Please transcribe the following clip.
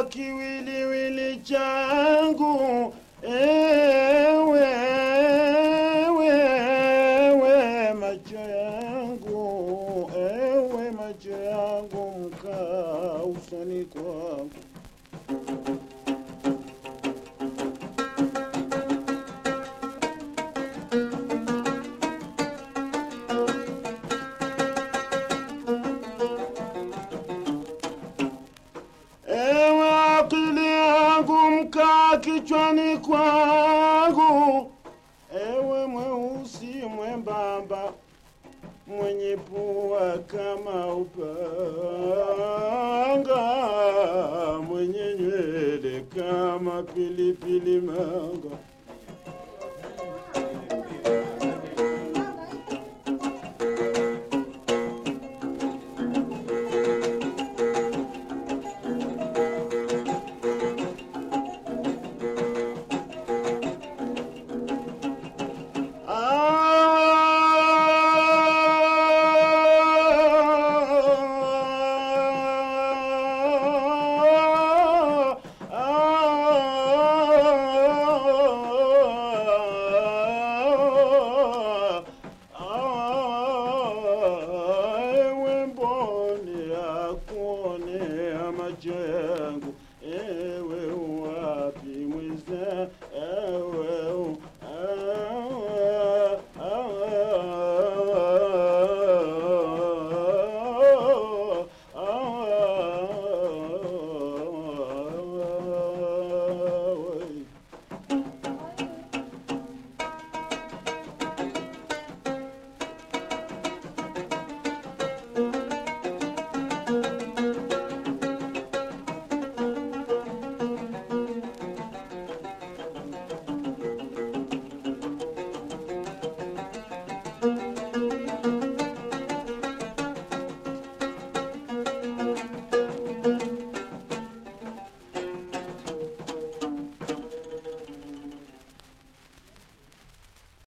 kiwiliwili changu ewe, ewe macho yangu ewe macho yangu mkaa usoni kwangu Ewe akili yangu mkaa kichwani kwangu, ewe mweusi mwembamba mwenye pua kama upanga, mwenye nywele kama pilipili manga